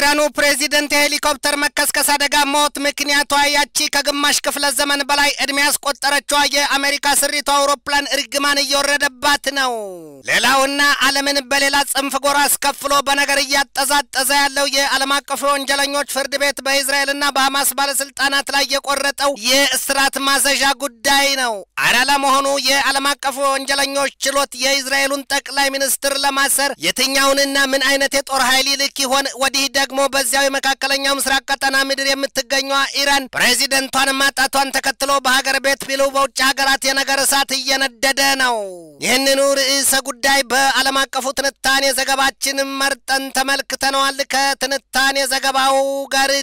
የኢራኑ ፕሬዚደንት የሄሊኮፕተር መከስከስ አደጋ ሞት ምክንያቷ ያቺ ከግማሽ ክፍለ ዘመን በላይ ዕድሜ ያስቆጠረችዋ የአሜሪካ ስሪቱ አውሮፕላን እርግማን እየወረደባት ነው። ሌላውና ዓለምን በሌላ ጽንፍ ጎራ አስከፍሎ በነገር እያጠዛጠዘ ያለው የዓለም አቀፉ ወንጀለኞች ፍርድ ቤት በእስራኤልና በሐማስ ባለስልጣናት ላይ የቆረጠው የእስራት ማዘዣ ጉዳይ ነው። አረ ለመሆኑ የዓለም አቀፉ ወንጀለኞች ችሎት የእስራኤሉን ጠቅላይ ሚኒስትር ለማሰር የትኛውንና ምን አይነት የጦር ኃይል ይልክ ይሆን? ወዲህ ደግሞ በዚያው የመካከለኛው ምስራቅ ቀጠና ምድር የምትገኘዋ ኢራን ፕሬዚደንቷን ማጣቷን ተከትሎ በሀገር ቤት ቢሉ በውጭ ሀገራት የነገር እሳት እየነደደ ነው። ይህንኑ ርዕሰ ጉዳይ በዓለም አቀፉ ትንታኔ ዘገባችን መርጠን ተመልክተነዋል። ከትንታኔ ዘገባው ጋር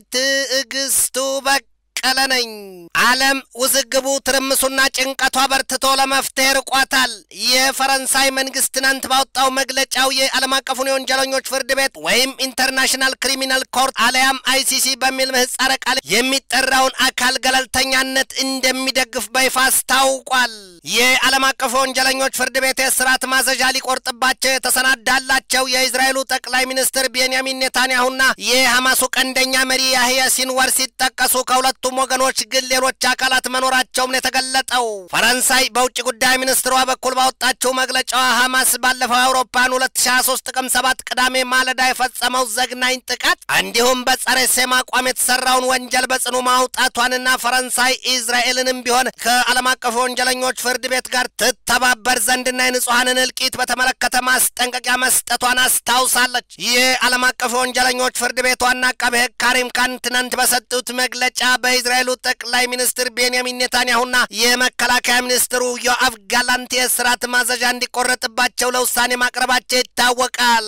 ትዕግስቱ በቅ ቀለ ነኝ። ዓለም ውዝግቡ፣ ትርምሱና ጭንቀቷ በርትቶ ለመፍትሄ ርቋታል። የፈረንሳይ መንግስት ትናንት ባወጣው መግለጫው የዓለም አቀፉን የወንጀለኞች ፍርድ ቤት ወይም ኢንተርናሽናል ክሪሚናል ኮርት አለያም አይሲሲ በሚል ምህጻረ ቃል የሚጠራውን አካል ገለልተኛነት እንደሚደግፍ በይፋ አስታውቋል። የዓለም አቀፉ ወንጀለኞች ፍርድ ቤት የእስራት ማዘዣ ሊቆርጥባቸው የተሰናዳላቸው የእስራኤሉ ጠቅላይ ሚኒስትር ቤንያሚን ኔታንያሁና የሐማሱ ቀንደኛ መሪ ያህያ ሲንዋር ሲጠቀሱ ከሁለቱ ሁለቱም ወገኖች ግን ሌሎች አካላት መኖራቸውም ነው የተገለጠው። ፈረንሳይ በውጭ ጉዳይ ሚኒስትሯ በኩል ባወጣችው መግለጫዋ ሐማስ ባለፈው አውሮፓን 2023 ጥቅምት 7 ቅዳሜ ማለዳ የፈጸመው ዘግናኝ ጥቃት እንዲሁም በጸረ ሴም አቋም የተሰራውን ወንጀል በጽኑ ማውጣቷንና ፈረንሳይ እስራኤልንም ቢሆን ከዓለም አቀፉ ወንጀለኞች ፍርድ ቤት ጋር ትተባበር ዘንድና የንጹሐንን እልቂት በተመለከተ ማስጠንቀቂያ መስጠቷን አስታውሳለች። ይህ ዓለም አቀፉ ወንጀለኞች ፍርድ ቤት ዋና አቃቤ ሕግ ካሪም ካን ትናንት በሰጡት መግለጫ በእስራኤሉ ጠቅላይ ሚኒስትር ቤንያሚን ኔታንያሁና የመከላከያ ሚኒስትሩ ዮአፍ ጋላንት የእስራት ማዘዣ እንዲቆረጥባቸው ለውሳኔ ማቅረባቸው ይታወቃል።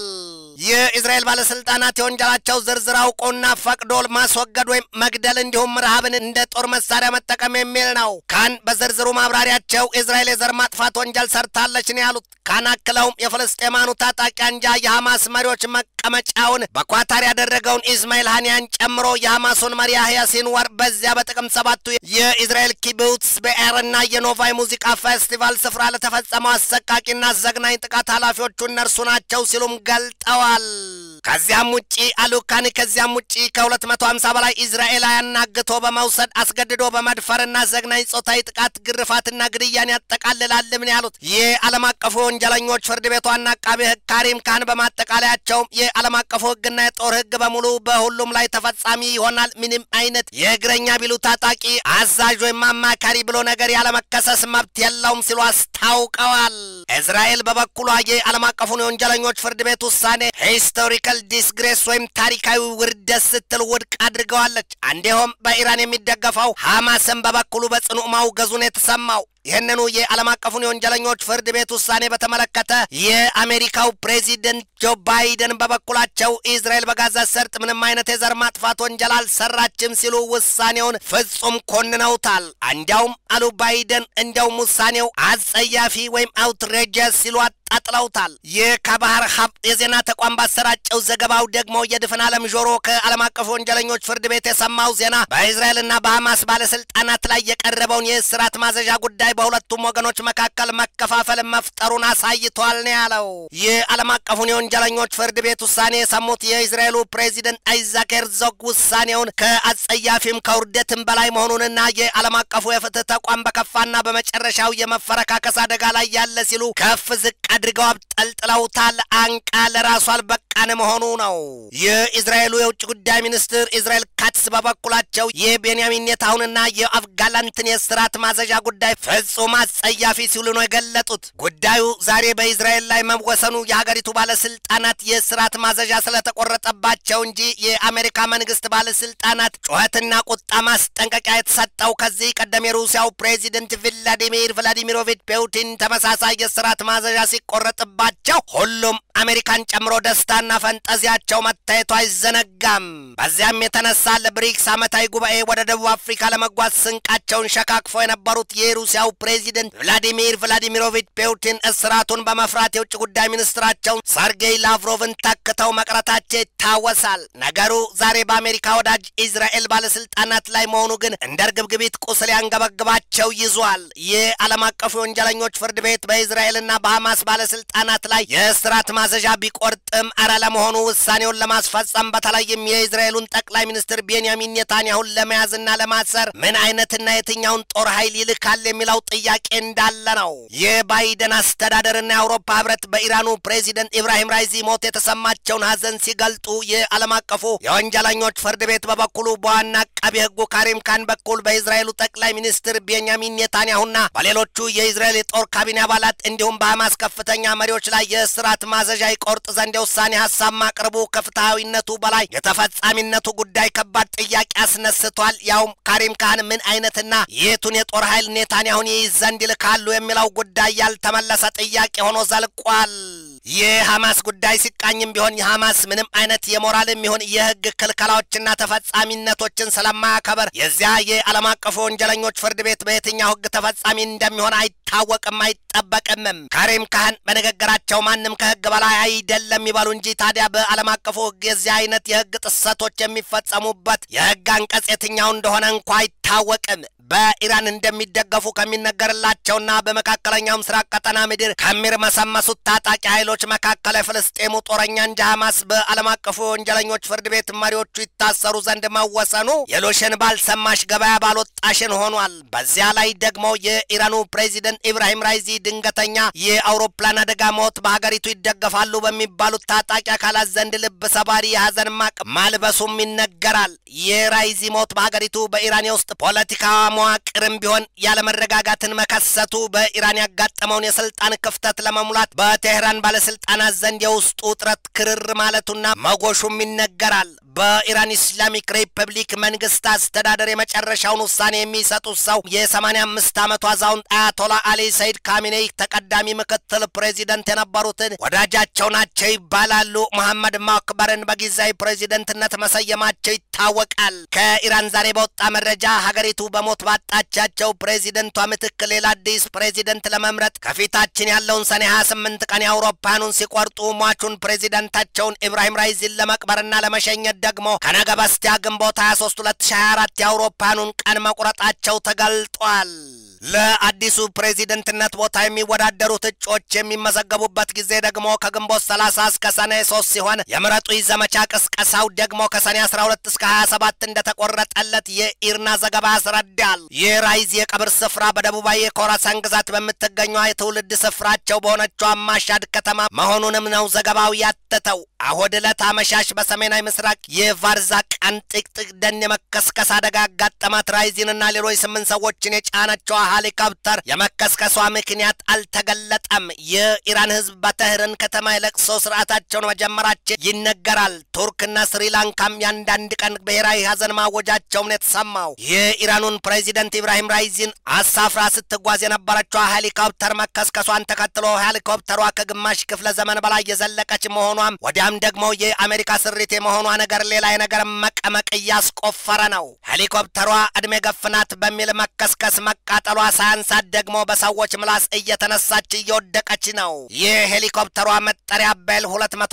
የእስራኤል ባለስልጣናት የወንጀላቸው ዝርዝር አውቆና ፈቅዶ ማስወገድ ወይም መግደል እንዲሁም ረሃብን እንደ ጦር መሳሪያ መጠቀም የሚል ነው። ካን በዝርዝሩ ማብራሪያቸው እስራኤል የዘር ማጥፋት ወንጀል ሰርታለች ነው ያሉት። ካን አክለውም የፍልስጤማኑ ታጣቂ አንጃ የሐማስ መሪዎች መቀመጫውን በኳታር ያደረገውን ኢስማኤል ሃኒያን ጨምሮ የሐማሱን መሪ ያህያ ሲንዋር በዚያ በጥቅምት ሰባቱ የእስራኤል ኪቡትስ በኤርና የኖቫይ ሙዚቃ ፌስቲቫል ስፍራ ለተፈጸመው አሰቃቂና ዘግናኝ ጥቃት ኃላፊዎቹ እነርሱ ናቸው ሲሉም ገልጠዋል። ከዚያም ውጪ አሉካን ከዚያም ውጪ ከ250 በላይ እስራኤላውያን አግቶ በመውሰድ አስገድዶ በመድፈርና ዘግናኝ ጾታዊ ጥቃት፣ ግርፋትና ግድያን ያጠቃልላልም ነው ያሉት። የዓለም አቀፉ ወንጀለኞች ፍርድ ቤት ዋና አቃቤ ሕግ ካሪም ካን በማጠቃለያቸውም የዓለም አቀፉ ሕግና የጦር ሕግ በሙሉ በሁሉም ላይ ተፈጻሚ ይሆናል። ምንም አይነት የእግረኛ ቢሉ ታጣቂ አዛዥ ወይም አማካሪ ብሎ ነገር ያለመከሰስ መብት የለውም ሲሉ አስታውቀዋል። እስራኤል በበኩሏ የዓለም አቀፉን የወንጀለኞች ፍርድ ቤት ውሳኔ ሂስቶሪካል ዲስግሬስ ወይም ታሪካዊ ውርደት ስትል ውድቅ አድርገዋለች። እንዲሁም በኢራን የሚደገፈው ሐማስን በበኩሉ በጽኑ ማውገዙን የተሰማው ይህንኑ የዓለም አቀፉን የወንጀለኞች ፍርድ ቤት ውሳኔ በተመለከተ የአሜሪካው ፕሬዚደንት ጆ ባይደን በበኩላቸው እስራኤል በጋዛ ሰርጥ ምንም አይነት የዘር ማጥፋት ወንጀል አልሰራችም ሲሉ ውሳኔውን ፍጹም ኮንነውታል። እንዲያውም አሉ ባይደን እንዲያውም ውሳኔው አጸያፊ ወይም አውትሬጀስ ሲሉ አጣጥለውታል። ይህ ከባህር ሀብ የዜና ተቋም ባሰራጨው ዘገባው ደግሞ የድፍን ዓለም ጆሮ ከዓለም አቀፉ ወንጀለኞች ፍርድ ቤት የሰማው ዜና በእስራኤልና በሐማስ ባለስልጣናት ላይ የቀረበውን የእስራት ማዘዣ ጉዳይ በሁለቱም ወገኖች መካከል መከፋፈል መፍጠሩን አሳይቷል ነው ያለው። ይህ ዓለም አቀፉን የወንጀለኞች ፍርድ ቤት ውሳኔ የሰሙት የእስራኤሉ ፕሬዚደንት አይዛክ ሄርዞግ ውሳኔውን ከአጸያፊም ከውርደትም በላይ መሆኑንና የዓለም አቀፉ የፍትህ ተቋም በከፋና በመጨረሻው የመፈረካከስ አደጋ ላይ ያለ ሲሉ ከፍ ዝቅ አድርገው አብጠልጥለውታል። አንቃ ለራሱ አልበቃን መሆኑ ነው። የእስራኤሉ የውጭ ጉዳይ ሚኒስትር እስራኤል ካትስ በበኩላቸው የቤንያሚን ኔታሁንና የዮአፍ ጋላንትን የእስራት ማዘዣ ጉዳይ ፍጹም አጸያፊ ሲሉ ነው የገለጡት። ጉዳዩ ዛሬ በእስራኤል ላይ መወሰኑ የሀገሪቱ ባለስልጣናት የእስራት ማዘዣ ስለተቆረጠባቸው እንጂ የአሜሪካ መንግስት ባለስልጣናት ጩኸትና ቁጣ ማስጠንቀቂያ የተሰጠው ከዚህ ቀደም የሩሲያው ፕሬዚደንት ቭላዲሚር ቭላዲሚሮቪች ፑቲን ተመሳሳይ የእስራት ማዘዣ ሲቆረጥባቸው ሁሉም አሜሪካን ጨምሮ ደስታና ፈንጠዚያቸው መታየቱ አይዘነጋም። በዚያም የተነሳ ለብሪክስ ዓመታዊ ጉባኤ ወደ ደቡብ አፍሪካ ለመጓዝ ስንቃቸውን ሸካክፎ የነበሩት የሩሲያው ፕሬዚደንት ቭላዲሚር ቭላዲሚሮቪች ፑቲን እስራቱን በመፍራት የውጭ ጉዳይ ሚኒስትራቸውን ሰርጌይ ላቭሮቭን ተክተው መቅረታቸው ይታወሳል። ነገሩ ዛሬ በአሜሪካ ወዳጅ ኢዝራኤል ባለስልጣናት ላይ መሆኑ ግን እንደ እርግብግቢት ቁስል ያንገበግባቸው ይዟል። ይህ ዓለም አቀፉ የወንጀለኞች ፍርድ ቤት በኢዝራኤልና በሐማስ ባለስልጣናት ላይ የእስራት ማዘዣ ቢቆርጥም አረ ለመሆኑ ውሳኔውን ለማስፈጸም በተለይም የእስራኤሉን ጠቅላይ ሚኒስትር ቤንያሚን ኔታንያሁን ለመያዝና ለማሰር ምን አይነትና የትኛውን ጦር ኃይል ይልካል የሚለው ጥያቄ እንዳለ ነው። የባይደን አስተዳደርና የአውሮፓ ህብረት በኢራኑ ፕሬዚደንት ኢብራሂም ራይዚ ሞት የተሰማቸውን ሀዘን ሲገልጡ የዓለም አቀፉ የወንጀለኞች ፍርድ ቤት በበኩሉ በዋና አቃቢ ህጉ ካሪም ካን በኩል በእስራኤሉ ጠቅላይ ሚኒስትር ቤንያሚን ኔታንያሁና በሌሎቹ የእስራኤል የጦር ካቢኔ አባላት እንዲሁም በሐማስ ከፍተኛ መሪዎች ላይ የእስራት ማዘዣ ይቆርጥ ዘንድ የውሳኔ ሀሳብ ማቅረቡ ከፍትሐዊነቱ በላይ የተፈጻሚነቱ ጉዳይ ከባድ ጥያቄ አስነስቷል። ያውም ካሪም ካህን ምን አይነትና የቱን የጦር ኃይል ኔታንያሁን ይይዝ ዘንድ ይልካሉ የሚለው ጉዳይ ያልተመለሰ ጥያቄ ሆኖ ዘልቋል። የሐማስ ጉዳይ ሲቃኝም ቢሆን የሐማስ ምንም አይነት የሞራልም ይሁን የህግ ክልከላዎችና ተፈጻሚነቶችን ስለማያከበር የዚያ የዓለም አቀፉ ወንጀለኞች ፍርድ ቤት በየትኛው ህግ ተፈጻሚ እንደሚሆን አይታወቅም፣ አይጠበቅምም። ካሪም ካህን በንግግራቸው ማንም ከህግ በላይ አይደለም ይበሉ እንጂ ታዲያ በዓለም አቀፉ ህግ የዚህ አይነት የህግ ጥሰቶች የሚፈጸሙበት የህግ አንቀጽ የትኛው እንደሆነ እንኳ አይታወቅም። በኢራን እንደሚደገፉ ከሚነገርላቸውና በመካከለኛው ምስራቅ ቀጠና ምድር ከሚርመሰመሱት ታጣቂ ኃይሎች መካከል የፍልስጤሙ ጦረኛ እንጂ ሐማስ በዓለም አቀፉ የወንጀለኞች ፍርድ ቤት መሪዎቹ ይታሰሩ ዘንድ መወሰኑ የሎሽን ባልሰማሽ ገበያ ባልወጣሽን ሆኗል። በዚያ ላይ ደግሞ የኢራኑ ፕሬዚደንት ኢብራሂም ራይዚ ድንገተኛ የአውሮፕላን አደጋ ሞት በሀገሪቱ ይደገፋሉ በሚባሉት ታጣቂ አካላት ዘንድ ልብ ሰባሪ የሀዘን ማቅ ማልበሱም ይነገራል። የራይዚ ሞት በሀገሪቱ በኢራን የውስጥ ፖለቲካ መዋቅርም ቢሆን ያለመረጋጋትን መከሰቱ በኢራን ያጋጠመውን የስልጣን ክፍተት ለመሙላት በቴህራን ባለስልጣናት ዘንድ የውስጡ ውጥረት ክርር ማለቱና መጎሹም ይነገራል። በኢራን ኢስላሚክ ሪፐብሊክ መንግስት አስተዳደር የመጨረሻውን ውሳኔ የሚሰጡት ሰው የ85 ዓመቱ አዛውንት አያቶላ አሊ ሰይድ ካሚኔይ ተቀዳሚ ምክትል ፕሬዚደንት የነበሩትን ወዳጃቸው ናቸው ይባላሉ። መሐመድ ማክበርን በጊዜያዊ ፕሬዚደንትነት መሰየማቸው ይታወቃል። ከኢራን ዛሬ በወጣ መረጃ ሀገሪቱ በሞት ባጣቻቸው ፕሬዚደንቷ ምትክ ሌላ አዲስ ፕሬዚደንት ለመምረጥ ከፊታችን ያለውን ሰኔ 28 ቀን የአውሮፓኑን ሲቆርጡ ሟቹን ፕሬዚደንታቸውን ኢብራሂም ራይዚን ለመቅበርና ለመሸኘት ደግሞ ከነገ በስቲያ ግንቦት 23 2024 የአውሮፓኑን ቀን መቁረጣቸው ተገልጧል። ለአዲሱ ፕሬዚደንትነት ቦታ የሚወዳደሩት እጩዎች የሚመዘገቡበት ጊዜ ደግሞ ከግንቦት 30 እስከ ሰኔ 3 ሲሆን የምረጡኝ ዘመቻ ቅስቀሳው ደግሞ ከሰኔ 12 እስከ 27 እንደተቆረጠለት የኢርና ዘገባ ያስረዳል። የራይዝ የቀብር ስፍራ በደቡባዊ የኮራሳን ግዛት በምትገኘ የትውልድ ስፍራቸው በሆነችው አማሻድ ከተማ መሆኑንም ነው ዘገባው ያተተው። አሁድ ዕለት አመሻሽ በሰሜናዊ ምስራቅ የቫርዛ ቃን ጥቅጥቅ ደን የመከስከስ አደጋ ያጋጠማት ራይዚንና ሌሎች ስምንት ሰዎችን የጫነችው ሄሊኮፕተር የመከስከሷ ምክንያት አልተገለጠም። የኢራን ሕዝብ በተህርን ከተማ የለቅሶ ስርዓታቸውን መጀመራቸው ይነገራል። ቱርክና ስሪላንካም የአንዳንድ ቀን ብሔራዊ ሀዘን ማወጃቸውም ነው የተሰማው። የኢራኑን ፕሬዚደንት ኢብራሂም ራይዚን አሳፍራ ስትጓዝ የነበረችው ሄሊኮፕተር መከስከሷን ተከትሎ ሄሊኮፕተሯ ከግማሽ ክፍለ ዘመን በላይ የዘለቀች መሆኗም ወዲያም ደግሞ የአሜሪካ ስሪት የመሆኗ ነገር ሌላ የነገር መቀመቅ እያስቆፈረ ነው። ሄሊኮፕተሯ ዕድሜ ገፍናት በሚል መከስከስ መቃጠሏ ሳያንሳት ደግሞ በሰዎች ምላስ እየተነሳች እየወደቀች ነው። ይህ ሄሊኮፕተሯ መጠሪያ ቤል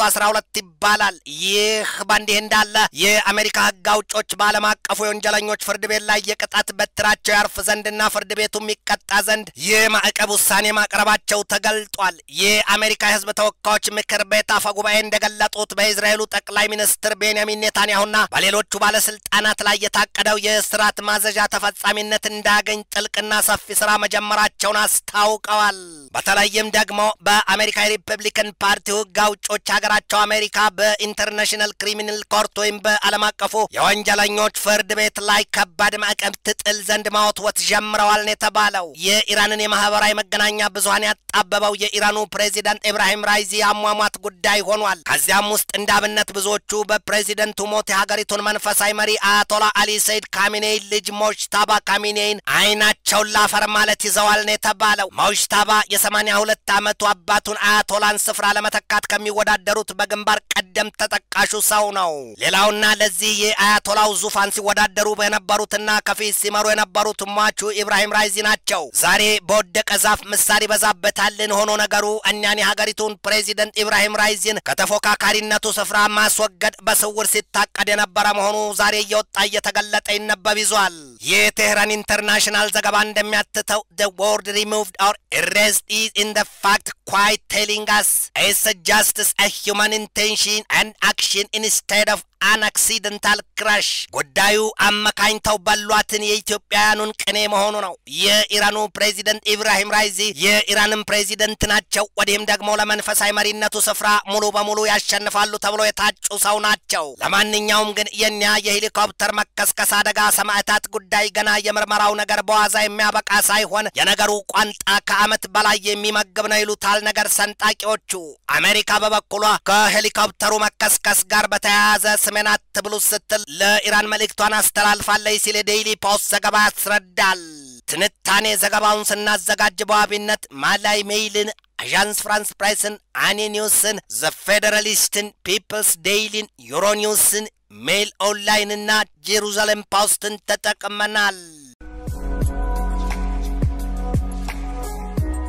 212 ይባላል። ይህ በእንዲህ እንዳለ የአሜሪካ ሕግ አውጮች በዓለም አቀፉ የወንጀለኞች ፍርድ ቤት ላይ የቅጣት በትራቸው ያርፍ ዘንድና ፍርድ ቤቱ የሚቀጣ ዘንድ የማዕቀብ ውሳኔ ማቅረባቸው ተገልጧል። የአሜሪካ የሕዝብ ተወካዮች ምክር ቤት አፈ ጉባኤ እንደገለጡት በእስራኤሉ ጠቅላይ ሚኒስትር ቤንያሚን ኔታንያሁና በሌሎቹ ባለስልጣናት ላይ የታቀደው የእስራት ማዘዣ ተፈጻሚነት እንዳያገኝ ጥልቅና ሰፊ ስራ መጀመራቸውን አስታውቀዋል። በተለይም ደግሞ በአሜሪካ የሪፐብሊካን ፓርቲ ሕግ አውጮች ሀገራቸው አሜሪካ በኢንተርናሽናል ክሪሚናል ኮርት ወይም በዓለም አቀፉ የወንጀለኞች ፍርድ ቤት ላይ ከባድ ማዕቀብ ትጥል ዘንድ ማወትወት ጀምረዋል ነው የተባለው። የኢራንን የማህበራዊ መገናኛ ብዙኃን ያጣበበው የኢራኑ ፕሬዚዳንት ኢብራሂም ራይዚ አሟሟት ጉዳይ ሆኗል። ከዚያም ውስጥ እንደ አብነት ብዙዎቹ በፕሬዚደንቱ ሞት የሀገሪቱን መንፈሳዊ መሪ አያቶላ አሊ ሰይድ ካሚኔይ ልጅ ሞጅታባ ካሚኔይን አይናቸውን ላፈር ማለት ይዘዋል ነው የተባለው። ሞጅታባ የሰማንያ ሁለት ዓመቱ አባቱን አያቶላን ስፍራ ለመተካት ከሚወዳደሩት በግንባር ቀደም ተጠቃሹ ሰው ነው። ሌላውና ለዚህ የአያቶላው ዙፋን ሲወዳደሩ የነበሩትና ከፊት ሲመሩ የነበሩት ሟቹ ኢብራሂም ራይዚ ናቸው። ዛሬ በወደቀ ዛፍ ምሳር ይበዛበታልን ሆኖ ነገሩ እኛን የሀገሪቱን ፕሬዚደንት ኢብራሂም ራይዚን ከተፎካካሪ ከመሐሪነቱ ስፍራ ማስወገድ በስውር ሲታቀድ የነበረ መሆኑ ዛሬ እየወጣ እየተገለጠ ይነበብ ይዟል። የቴህራን ኢንተርናሽናል ዘገባ እንደሚያትተው the word removed or erased is in the fact quite telling us it suggests a human intention and action instead of አን አክሲደንታል ክራሽ ጉዳዩ አመካኝተው በሏትን የኢትዮጵያውያኑን ቅኔ መሆኑ ነው። የኢራኑ ፕሬዚደንት ኢብራሂም ራይዚ የኢራንን ፕሬዚደንት ናቸው። ወዲህም ደግሞ ለመንፈሳዊ መሪነቱ ስፍራ ሙሉ በሙሉ ያሸንፋሉ ተብሎ የታጩ ሰው ናቸው። ለማንኛውም ግን የኛ የሄሊኮፕተር መከስከስ አደጋ ሰማዕታት ጉዳይ ገና የምርመራው ነገር በዋዛ የሚያበቃ ሳይሆን የነገሩ ቋንጣ ከዓመት በላይ የሚመግብ ነው ይሉታል ነገር ሰንጣቂዎቹ። አሜሪካ በበኩሏ ከሄሊኮፕተሩ መከስከስ ጋር በተያያዘ ስሜን አትብሉ ስትል ለኢራን መልእክቷን አስተላልፋለች ሲል የዴይሊ ፖስት ዘገባ ያስረዳል። ትንታኔ ዘገባውን ስናዘጋጅ በዋቢነት ማላይ ሜይልን፣ አዣንስ ፍራንስ ፕሬስን፣ አኒ ኒውስን፣ ዘ ፌዴራሊስትን፣ ፒፕልስ ዴይሊን፣ ዩሮኒውስን፣ ሜይል ኦንላይንና ጄሩዛሌም ፖስትን ተጠቅመናል።